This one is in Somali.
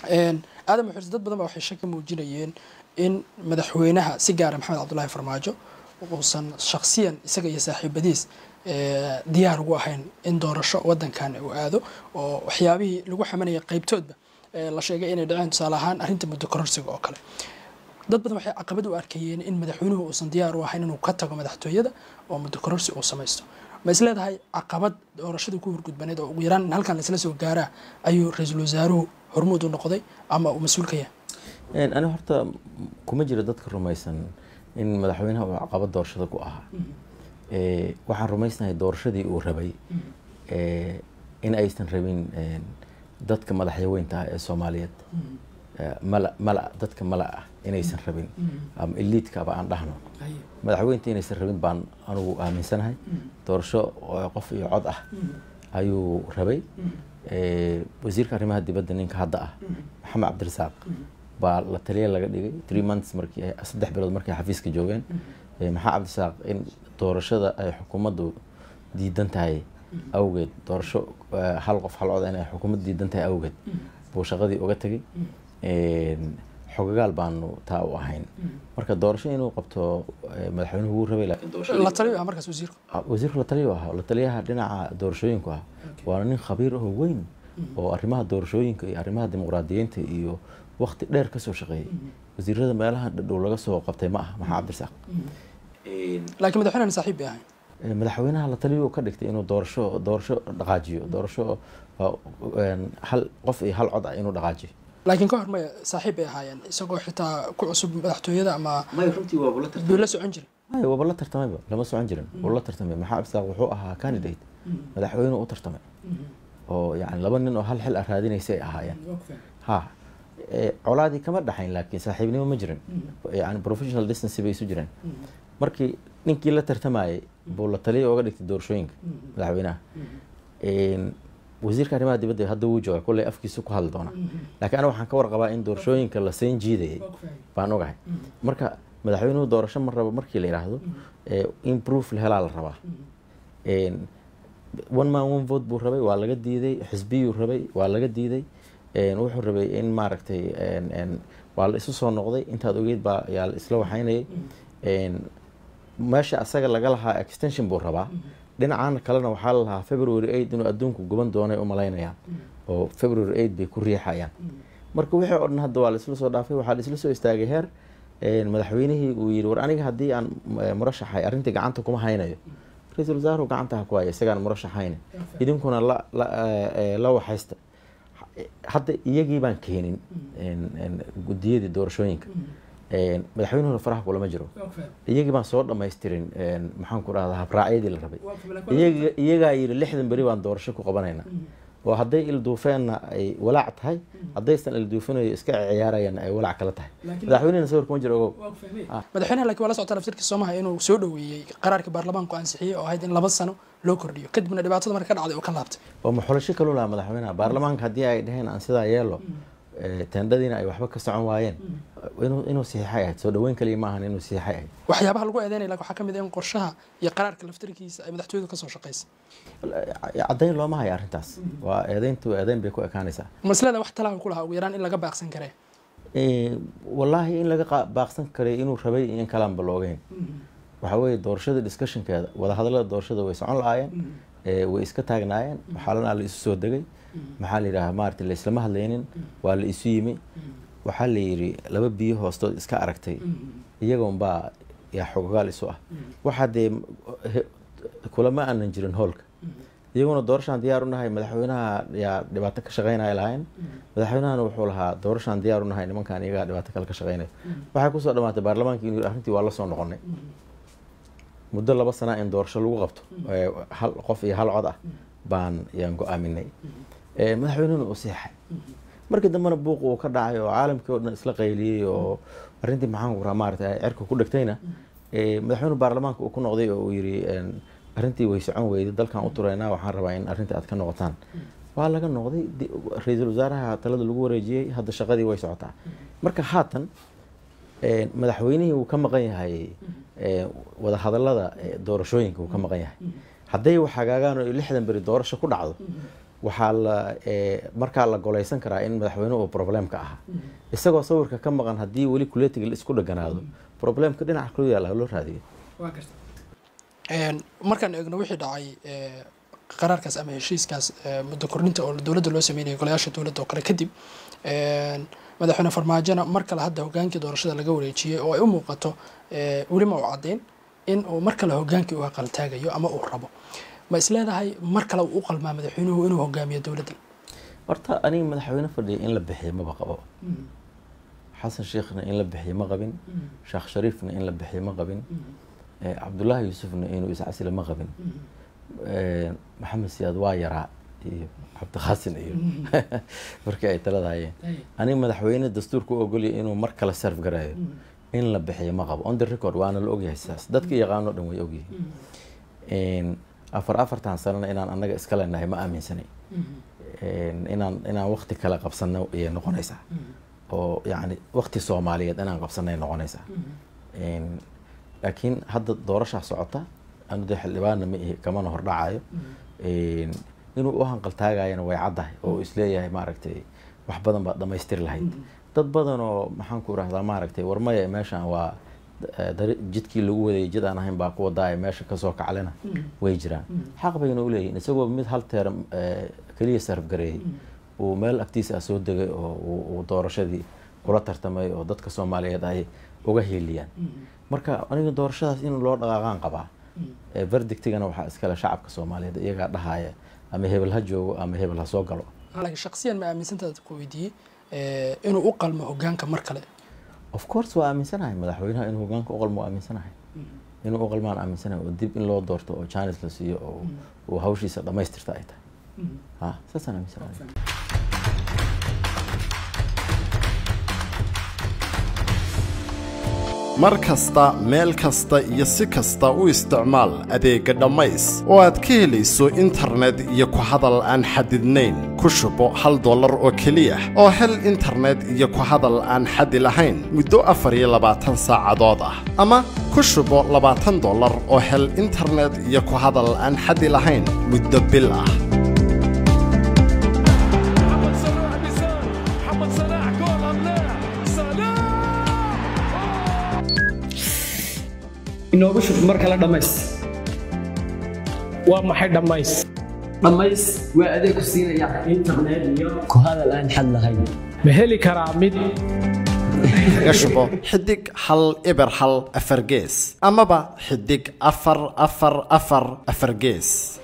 aadam xursi dad badan baa waxay shaki muujinayeen in madaxweynaha si gaara maxamed cabdullaahi farmaajo uusan shaksiyan isaga iyo saaxiibadiis diyaar ugu ahayn in doorasho wadankan uu aado oo waxyaabihii lagu xamanayay qaybtoodba la sheegay inay dhaceen tusaale ahaan arrinta muddo kororsiga oo kale dad badan waxay caqabad u arkayeen in madaxweynuhu uusan diyaar u ahayn inuu ka tago madaxtooyada oo muddo kororsi uu samaysto ma is leedahay caqabad doorashadii ku hurgudbaneed oo ugu yaraan in halkan laisla soo gaaraa ayuu ra-iisul wasaaruhu hormuud u noqday ama uu mas-uul ka yahay ani horta kuma jiro dadka rumaysan in madaxweynaha uu caqabad doorashada ku ahaa waxaan rumaysnahay doorashadii uu rabay in aysan rabin dadka madaxyaweynta ah ee soomaaliyeed mala mala dadka mala ah inaysan rabin ama eliidkaba aan dhahno madaxweynta inaysan rabin baan anugu aaminsanahay doorasho qof iyo cod ah ayuu rabay wasiirka arrimaha dibadda ninka hadda ah maxamed cabdirasaaq baa la taliya laga dhigay three months markii saddex bilood markay xafiiska joogeen maxaa cabdirasaaq in doorashada ay xukuumaddu diidan tahay awgeed doorasho hal qof hal cod in ay xukuumaddu diidan tahay awgeed buu shaqadii uga tegay xogagaal baanu taa u ahayn marka doorasho inuu qabto madaxweynuhu wuu rabay la taliyo ah markaas wasiirku wasiirku la taliyo ah la taliyaha dhinaca doorashooyinku ah waana nin khabiir ahoo weyn oo arrimaha doorashooyinka iyo arrimaha dimuqraadiyiinta iyo wakti dheer kasoo shaqeeyay wasiirada meelaha dhadhow laga soo qabtay ma ah maxaa cabdirasaaq laakiin madaxweynahan saaxiib bay ahayn madaxweynaha la taliyo ka dhigtay inuu doorasho doorasho dhaqaajiyo doorasho hal qof iyo hal cod ah inuu dhaqaajiyo laakiin ka hor maya saaxiib bay ahaayeen isagoo xitaa ku cusub madaxtooyada ama buu la socon jiray maya waaba la tartamayba lama socon jirin wuu la tartamay maxaa cabdisaaq wuxuu ahaa candidate madaxweyne u tartamay oo yani laba nin oo hal xil ah raadinaysay ahaayeen ha colaadii kama dhaxayn laakiin saaxiibnimo ma jirin yani professional distance bay isu jireen markii ninkii la tartamayay buu la taliya oga dhigtay doorashooyinka madaxweynaha wasiirka arrimaha dibadda hadda wuu jooga kulley afkiisu ku hadli doona laakiin aniga waxaan ka warqabaa in doorashooyinka la seen jiidayay baan ogahay marka madaxweynuhu doorasho ma rabo markii la yidhaahdo in proof la helaa la rabaa one man one vote buu rabay waa laga diiday xisbiyuu rabay waa laga diiday wuxuu rabay in maaragtay waa la isu soo noqday intaad ogeyd baa yaa la isla waxaynayay meesha asaga laga lahaa extension buu rabaa dhinacan kalena waxaa la lahaa february eight inuu adduunku guban doonay u malaynayaan oo february eight bay ku riixayaan marka wixii oo dhan hadda waa la isla soo dhaafay waxaa la isla soo istaagay heer madaxweynihii uu yidhi war aniga haddii aan murashaxay arrintii gacanta kuma haynayo ra-iisul wasaaruhu gacanta ha ku haya isagaan murashaxayna idinkuna la waxaysta hadda iyagii baan keenin gudiyadii doorashooyinka madaxweynuhuna faraha kulama jiro iyagii baan soo dhamaystirin maxaan ku dhahdaa habraacyadii la rabay iyagaa yidhi lixdan beri baan doorasho ku qabanayna oo hadday ilduufeenna ay walaac tahay haddaysan ilduufinayo iska ciyaarayana ay walaac kala tahay madaxweynehina sawir kuma jiro ogow madaxweynaha laakiin waa la socota laftirkiisa soomaha inuu soo dhoweeyey qaraarkii baarlamaanku ansixiyey oo ahayd in laba sano loo kordhiyo kadibna dhibaatada marka ka dhacday oo ka laabtay waa maxulasho kaluu lahaa madaxweynaha baarlamaanka haddii ay dhaheen aan sidaa yeelo teendhadiina ay waxba ka socon waayeen inuu saxiixay ahayd soo dhaweyn kaliya ma ahan inuu saxiixay ahayd waxyaabaha lagu eedeynaya laakiin waxaa ka mid ah in qorshaha iyo qaraarka laftirkiisa ay madaxtooyadu kasoo shaqaysay caddayn looma hayo arrintaas waa eedeyntu eedeyn bay ku ekaanaysaa maslada wax talaha ku lahaa ugu yaraan in laga baaqsan karee wallaahi in laga baaqsan karay inuu rabay in kalaanba loogeyn waxaa weeye doorashada discussionkeeda wadahadallada doorashada way socon la-aayeen way iska taagnaayeen waxaalana la isu soo degay maxaa la yidhaha maarata la islama hadlaynin waa la isu yimi waxaa la yidhi laba biyo hoostood iska aragtay iyagoonbaa yaa xogogaal isu ah waxaa dee kulama aanan jirin hoolka iyaguna doorashaan diyaar u nahay madaxweynaha yaa dhibaato ka shaqeynaya lahayn madaxweynahana wuxuu lahaa doorashaan diyaar u nahay nimankan iyagaa dhibaato kale ka shaqeynaya waxay kusoo dhamaatay baarlamaanka inuu arrintii waa la soo noqonay muddo laba sana in doorasho lagu qabto hal qof iyo hal cod ah baan yaan go-aaminay madaxweynehuna uu seexay markii dambena buuq uu ka dhacay oo caalamkii oo dhan isla qayliyey oo arrintii maxaan kuraa maarata cerka ku dhegtayna madaxweyne baarlamaanka uu ku noqday oo uu yidhi arrintii way socon weyday dalkan u turaynaa waxaan rabaa in arrintii aad ka noqotaan waa laga noqday ra-iisul wasaaraha talada lagu wareejiyey hadda shaqadii way socotaa marka haatan madaxweynihii wuu ka maqan yahay wadahadallada doorashooyinka wuu ka maqan yahay hadday wax hagaagaan oo lixdan beri doorasho ku dhacdo waxaa la markaa la golaysan karaa in madaxweynuhu uu problemka ahaa isagoo sawirka ka maqan haddii weli kuletiga la isku dheganaado problemka dhinaca kulu yaalla loo raadiyo markaan eegno wixii dhacay qaraarkaas ama heshiiskaas muddo kordhinta oo dowladda loo sameynaya golayaasha dowladda oo kale kadib madaxweyne farmaajona mar kale hadda hogaankii doorashada laga wareejiyey oo ay u muuqato welima uu caddeyn in uu mar kale hogaankii u aqaltaagayo ama uu rabo ma is leedahay mar kale uu u qalmaa madaxweynuhu inuu hogaamiyo dowladda horta aniga madaxweyne fadhiya in la bixiyo maba qabo xasan sheekhna in la bixiyo ma qabin sheekh shariifna in la bixiyo ma qabin cabdullaahi yuusufna inuu iscasila ma qabin maxamed siyaad waa yaraa iyo cabdikhaasin iyo markii ay taladahayeen aniga madaxweyne dastuurka u ogolya inuu mar kale serf garayo in la bixiyo ma qabo on the record waana la ogyahay sidaas dadka yaqaano dhan way ogyihiin afar afartan sanana inaan annaga iska leenahay ma aaminsanay inaan inaan wakti kale qabsano ayay noqonaysaa oo yacni wakti soomaaliyeed inaan qabsanay noqonaysaa laakiin hadda doorashaa socota anu dee xildhibaanna ma ihi kamana hordhacayo inuu u hanqaltaagayana way caddahay oo isleeyahay maaragtay wax badan baad dhamaystiri lahayd dad badan oo maxaan ku irahdaa maaragtay warmaya meeshan waa jidkii lagu wadayay jid aan ahayn baa ku wadaaya meesha kasoo kaclena way jiraan xaq bayna u leeyihin isagoo mid hal teer keliya sarfgareeyey uu meel agtiisa ah soo degay oo uu doorashadii kula tartamay oo dadka soomaaliyeed ay uga hiiliyaan marka aniga doorashadaas in loo dhaqaaqaan qabaa verdictigana waxaa iskale shacabka soomaaliyeed iyagaa dhahaya ama hebel ha joogo ama hebel ha soo galo laakiin shaksiyan ma aaminsantaad ku weydiiyey inuu u qalmo hogaanka mar kale of course waa aaminsanahay madaxweynaha inuu hogaanka u qalmo waa aaminsanahay inuu u qalmaan aaminsanahay oo dib in loo doorto oo janis la siiyo oo uu hawshiisa dhammaystirta ay tahay ha saasaan aaminsanahay mar kasta meel kasta iyo si kasta u isticmaal adeegga dhammays oo aad ka helayso internet iyo ku hadal aan xadidnayn ku shubo hal dollar oo keliya oo hel internet iyo ku hadal aan xadi lahayn muddo afar iyo labaatan saacadood ah ama ku shubo labaatan dollar oo hel internet iyo ku hadal aan xadi lahayn muddo bil ah inoogu shub mar kale dhammays waa maxay dhammays dhammays waa adeeg ku siinaya internet iyo ku hadal aan xad lahayn ma heli karaa mid kaga shubo xidig hal eber hal afar gees amaba xidig afar afar afar afar gees